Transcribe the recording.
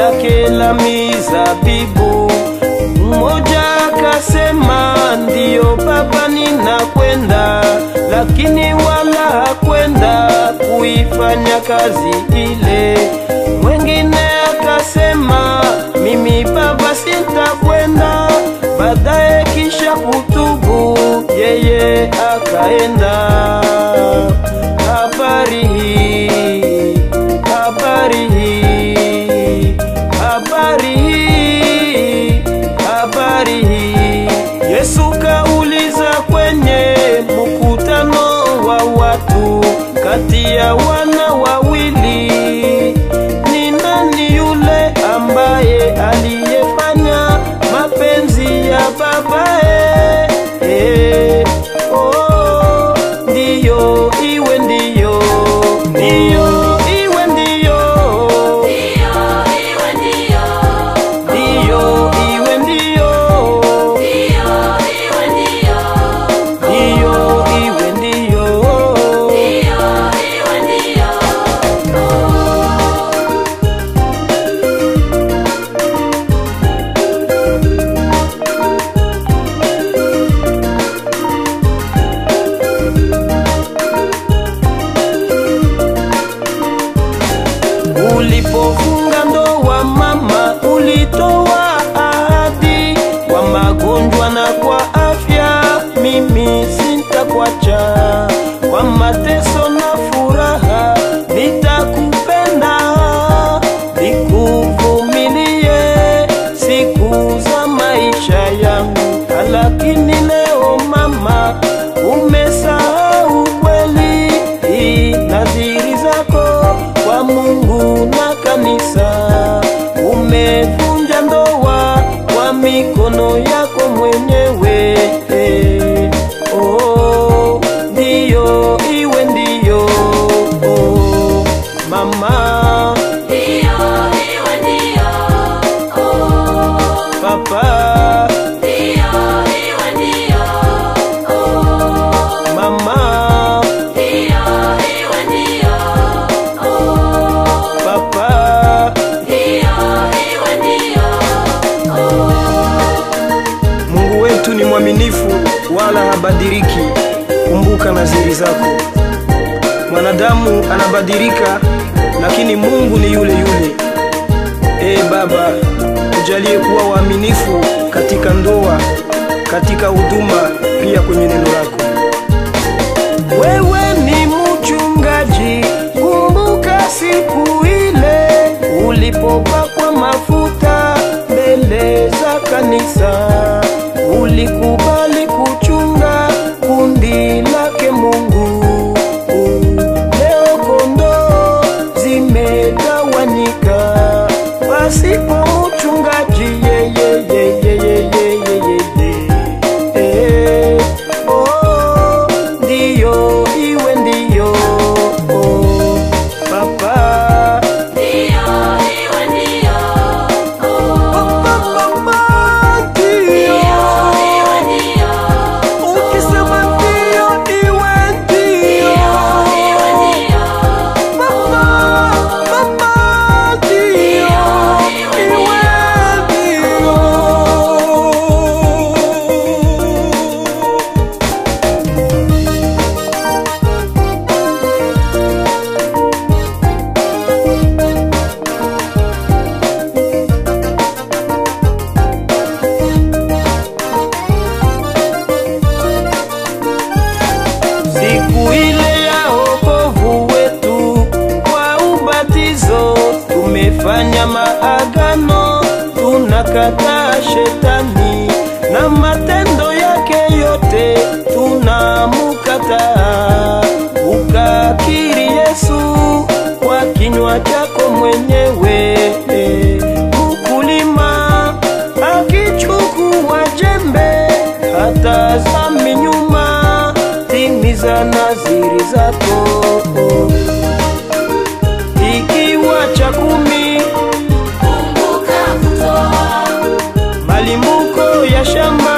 lake la mizabibu. Mmoja akasema ndiyo baba, ninakwenda, lakini wala hakwenda kuifanya kazi ile. Mwengine akasema mimi baba, sitakwenda. Baadaye kisha kutubu, yeye akaenda. Habari hii, habari hii, habari hii, habari hii. Yesu kauliza kwenye mkutano wa watu, kati ya wana wawili ni nani yule ambaye aliyefanya mapenzi ya babaye? Eh, oh, ndiyo iwe ndiyo, ndiyo iwe ndiyo, ndiyo iwe ndiyo, ndiyo iwe ndiyo. Ulipofunga ndoa mama, ulitoa ahadi kwa magonjwa na kwa afya, mimi sintakwacha. Kwa mateso na furaha nitakupenda, nikuvumilie siku za maisha yangu. Lakini leo mama, umesahau kweli hii nadhiri zako kwa Mungu na kanisa. Umevunja ndoa kwa mikono yako mwenyewe. Eh, Oh, ndiyo iwe ndiyo. Oh, mama, papa, mama, papa. Mungu wetu ni mwaminifu wala habadiliki. Kumbuka nadhiri zako. Mwanadamu anabadilika, lakini Mungu ni yule yule. Ee Baba, tujalie kuwa waaminifu katika ndoa, katika huduma, pia kwenye neno lako. Wewe ni mchungaji, kumbuka siku ile ulipopakwa mafuta mbele za kanisa, ulikubali kuchunga kundi lake Mungu. Leo kondoo zimegawanyika pasipo mchungaji. Yeye, yeye, yeye, yeye, yeye. Eh, oh, ndiyo iwe ndiyo. Oh, papa Mama, ndiyo. Ukisema ndiyo, iwe ndiyo. Mama, mama, ndiyo. Iwe ndiyo. Siku ile ya wokovu wetu kwa ubatizo, tumefanya maagano, tunakataa shetani na matendo yake yote tunamukataa. Ukakiri Yesu kwa kinywa chako mwenyewe. Mkulima akichukua jembe hatazami nyuma, timiza nadhiri zako. Ikiwa cha kumi malimbuko ya shamba